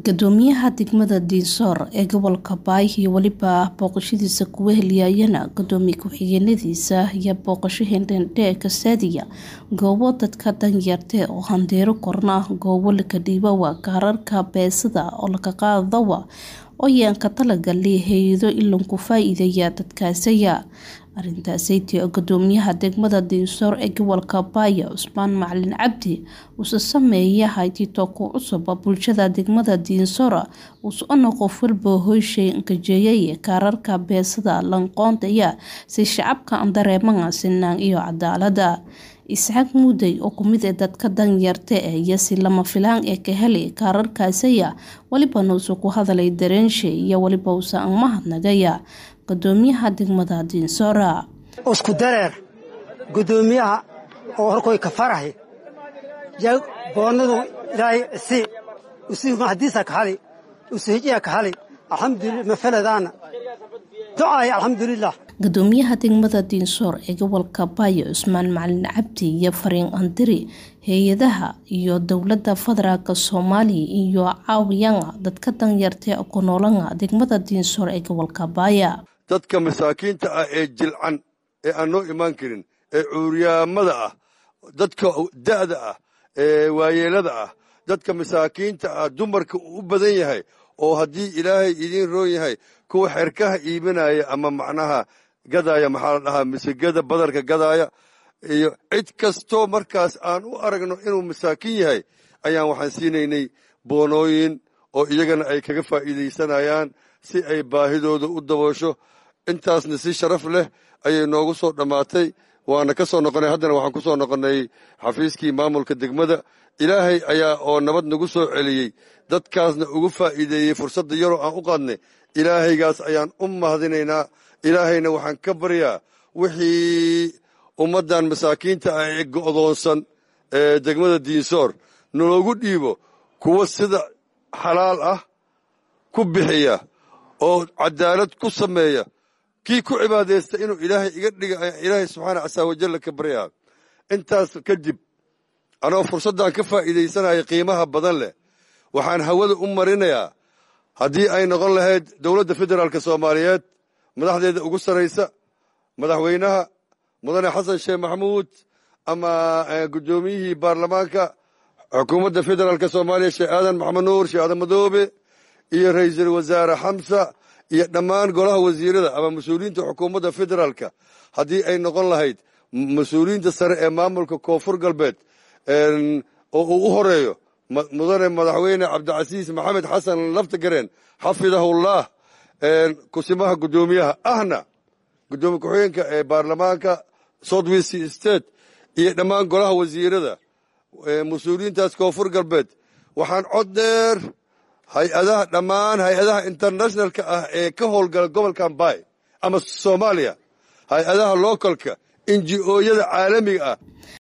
Guddoomiyaha degmada Dinsoor ee gobolka Bay iyo weliba booqashadiisa kuwa heliyayana gudoomiye ku-xigeenadiisa ayaa booqasho hendhendhee ka saadiya goobo dadka danyarta oo handeero korna goobo lakadhiibawa kaararka beesada oo laga qaadawa oo yaan ka talagalay hay-ado ilanku faa-iideeya dadkaasaya arintaasaytii oo gudoomiyaha degmada Dinsoor ee gobolka Bay Cusmaan Macalin Cabdi uuse sameeya haytito ku cusub bulshada degmada Dinsoor uusona qof walba hoyshay kajeeyay kaararka beesada lanqoontaya si shacabka aan dareemaan sinaan iyo cadaalada isxaaq muuday oo kumid ee dadka danyarta ah iyo si lama filaan ee ka helay kaararkaasaya walibana uuse ku hadalay dareenshe iyo waliba uuse aan mahadnagaya gudoomiyaha degmada Dinsoor isku dareer gudoomiyaha oo horkoy ka farahi yaa boonadu ilaahay si usi mahadiisa ka hali usihijiya ka hali alxamdulillah mafaladaana ducaay alxamdulillah gudoomiyaha degmada Dinsoor ee gobolka Bay Cusmaan Macalin Cabdi iyo fariin andiri hay-adaha iyo dowladda federaalka Soomaaliya iyo caawiyana dadka danyarta ku noolana degmada Dinsoor ee gobolka Bay dadka masaakiinta ah ee jilcan ee aan noo imaan karin ee cuuryaamada ah dadka da'da ah ee waayeelada ah dadka masaakiinta ah dumarka uu u badan yahay oo haddii ilaahay idiin roon yahay kuwa xerkaha iibinaya ama macnaha gadaaya maxaa la dhahaa misigada badarka gadaaya iyo cid kastoo markaas aan u aragno inuu masaakiin yahay ayaan waxaan siinaynay boonooyin oo iyagana ay kaga faa'iidaysanayaan si ay baahidooda u daboosho intaasna si sharaf leh ayay noogu soo dhammaatay waana ka soo noqonay haddana waxaan ku soo noqonnay xafiiskii maamulka degmada ilaahay ayaa oo nabad nagu soo celiyey dadkaasna ugu faa'iideeyey fursadda yaroo aan u qaadnay ilaahaygaas ayaan u mahadinaynaa ilaahayna waxaan ka baryaa wixii ummaddan masaakiinta ah ee go'doonsan ee degmada diinsoor naloogu dhiibo kuwa sida xalaal ah ku bixiya oo cadaalad ku sameeya kii ku cibaadaysta inuu ilaahay iga dhiga ayaan ilaahay subxaana casaa wajalla ka baryaa intaas kadib anoo fursaddan ka faa'iidaysanaya qiimaha badan leh waxaan hawada u marinayaa haddii ay noqon lahayd dowladda federaalka soomaaliyeed madaxdeeda ugu sarraysa madaxweynaha mudane xasan sheekh maxamuud ama guddoomiyihii baarlamaanka xukuumadda federaalka soomaaliya sheekh aadan maxamed nuur sheekh aadan madoobe iyo ra'iisul wasaare xamsa iyo dhammaan golaha wasiirada ama mas-uuliyiinta xukuumadda federaalka haddii ay noqon lahayd mas-uuliyiinta sare ee maamulka koonfur galbeed oo uu u horeeyo mudane madaxweyne cabdicasiis maxamed xasan laftagareen xafidahullah kusimaha guddoomiyaha ahna guddoomiye ku-xigeenka ee baarlamaanka southwest state iyo dhammaan golaha wasiirada mas-uuliyiintaas koonfur galbeed waxaan cod dheer hay-adaha dhammaan hay-adaha internationalka ah ee ka howlgala gobolkan bay ama soomaaliya hay-adaha localka inji-ooyada caalamiga ah